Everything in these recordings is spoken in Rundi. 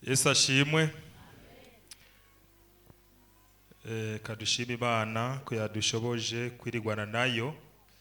yesu ashimwe Eh, kadushima imana ko yadushoboje kwirigwana nayo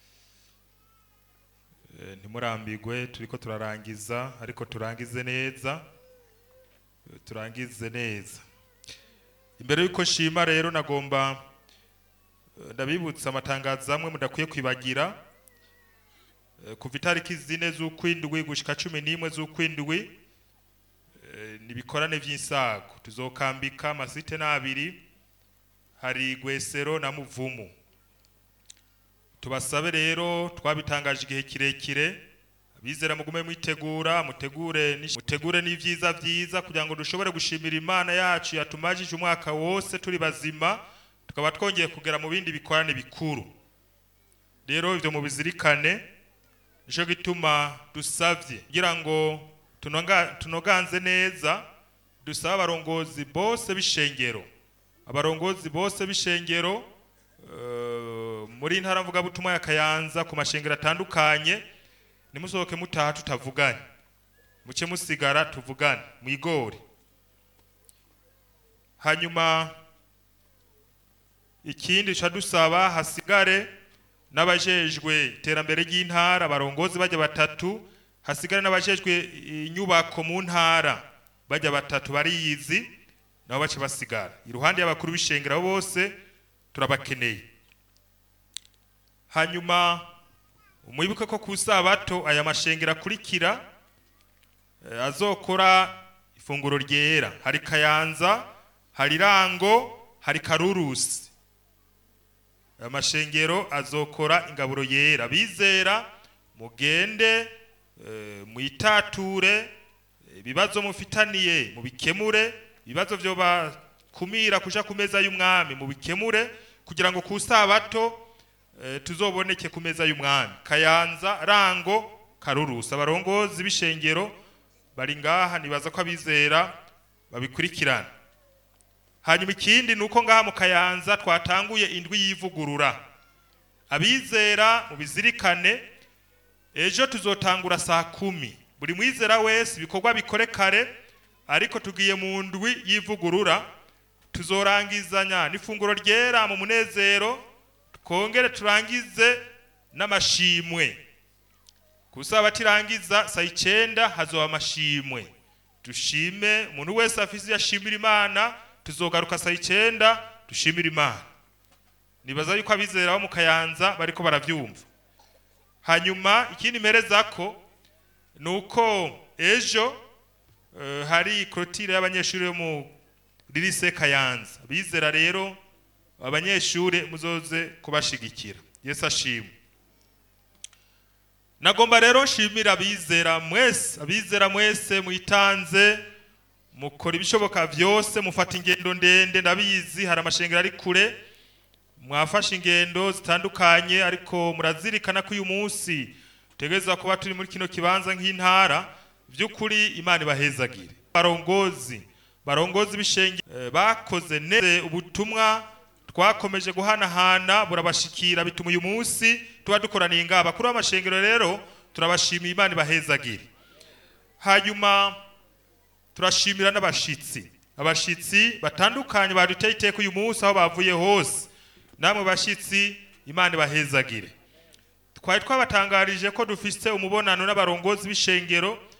Eh, ntimurambigwe turiko turarangiza ariko turangize neza Eh, turangize neza imbere y'uko nshima rero nagomba eh, ndabibutsa amatangazo amwe mudakwiye kwibagira Eh, kuva itariki zine z'ukwindwi gushika cumi n'imwe z'ukwindwi eh, ni ibikorane vy'insago tuzokambika amasite n'abiri hari gwesero na muvumu tubasabe rero twabitangaje igihe kirekire abizera mugume mwitegura mutegure n'ish- mutegure n'ivyiza vyiza kugira ngo dushobore gushimira imana yacu yatumajije umwaka wose turi bazima tukaba twongeye kugera mu bindi bikorane bikuru rero ivyo mubizirikane nico gituma dusavye kugira ngo tunoga- tunoganze neza dusaba abarongozi bose b'ishengero abarongozi bose b'ishengero eh, muri ntara mvugabutumwa ya kayanza ku mashengero atandukanye nimusohoke mutaha tutavuganye muce musigara tuvugane mwigore hanyuma ikindi ca dusaba hasigare n'abajejwe iterambere ry'intara abarongozi bajya batatu hasigare n'abajejwe inyubako mu ntara bajya batatu bariyizi nabo bace basigara iruhande y'abakuru b'ishengero bose turabakeneye hanyuma mwibuke ko ku sabato aya mashengero akurikira eh, azokora ifunguro ryera hari kayanza hari rango hari karurusi aya mashengero azokora ingaburo yera bizera mugende eh, mwitature ibibazo mufitaniye mubikemure ibibazo vyo bakumira kuja ku meza y'umwami mubikemure kugira ngo ku sabato eh, tuzoboneke ku meza y'umwami kayanza rango karurusi abarongozi b'ishengero bari ngaha nibaza ko abizera babikurikirana hanyuma ikindi ni uko ngaha mu kayanza twatanguye indwi y'ivugurura abizera mubizirikane ejo tuzotangura saa kumi buri mwizera wese ibikorwa bikore kare ariko tugiye mu ndwi y'ivugurura tuzorangizanya n'ifunguro ryera mu munezero twongere turangize n'amashimwe kusaba tirangiza saa icenda hazoba amashimwe dushime umuntu wese afise iyo ashimira imana tuzogaruka saa icenda dushimira imana nibaza yuko abizera bo mu kayanza bariko baravyumva hanyuma ikindi mperezako ni uko ejo eh, hari korotire y'abanyeshuri bo mu lirise kayanza bizera rero abanyeshuri muzoze kubashigikira yesu ashimwe nagomba rero nshimira abizera mwese abizera mwese mwitanze mukora ibishoboka vyose mufata ingendo ndende ndabizi hari amashengero ari kure mwafashe ingendo zitandukanye ariko murazirikana ko uyu munsi tutegerezwa kuba turi muri kino kibanza nk'intara by'ukuri imana ibahezagire barongozi barongozi b'ishengero eh, bakoze neza ubutumwa twakomeje guhanahana burabashikira bituma uyu munsi tuba dukoraniye ngaha bakuru b'amashengero rero turabashimiye imana ibahezagire hanyuma turashimira n'abashitsi abashitsi batandukanye baduteye iteka uyu munsi aho bavuye hose namwe bashitsi imana ibahezagire twari twabatangarije ko dufise umubonano n'abarongozi b'ishengero